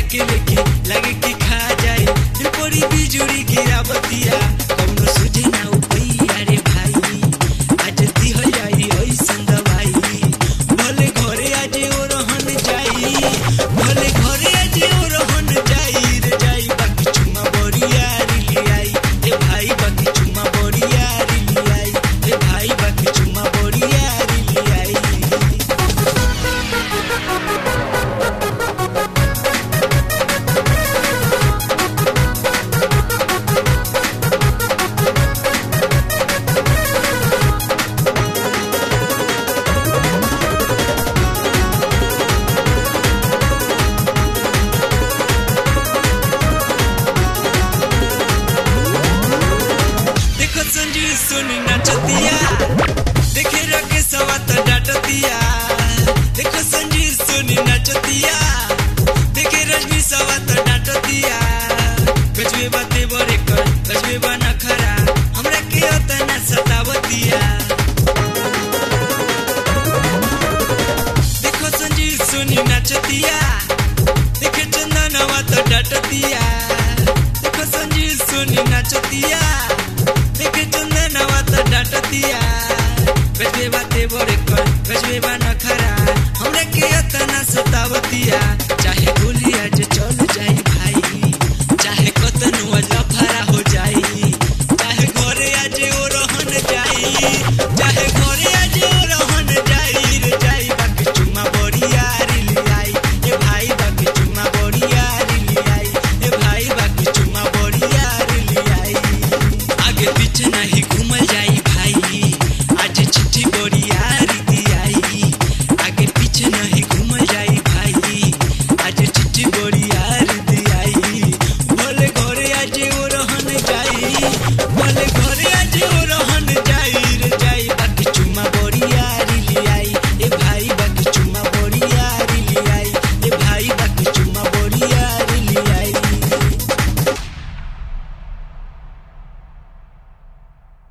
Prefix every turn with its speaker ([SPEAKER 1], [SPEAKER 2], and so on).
[SPEAKER 1] के लेके लगे कि खा जाए दिल पड़ी बिजुरी गिरावतिया कौनो सुझे ना उपैया रे भाई आज दी हो जाई ऐसन दवाई भले घरे आज ओ रहन जाई भले घरे आज ओ रहन जाई रे जाई बाकी चुमा बरिया रे आई ए भाई बाकी चुमा बरिया रे आई ए भाई बाकी चुमा बरिया रे आई देखो संजीव सोनी नाचतिया देखे रखे सवा तो डांटतिया देखो संजीव सोनी नाचतिया देखे रजनी सवा तो डांटतिया गजबे बाते बरे कर गजबे बना खरा हमरा के ओतना सतावतिया देखो संजीव सोनी नाचतिया देखे चंदनवा तो डांटतिया देखो संजीव सोनी नाचतिया देखे चंदनवा तो डांटतिया गजबे बाते बरे कर गजबे बा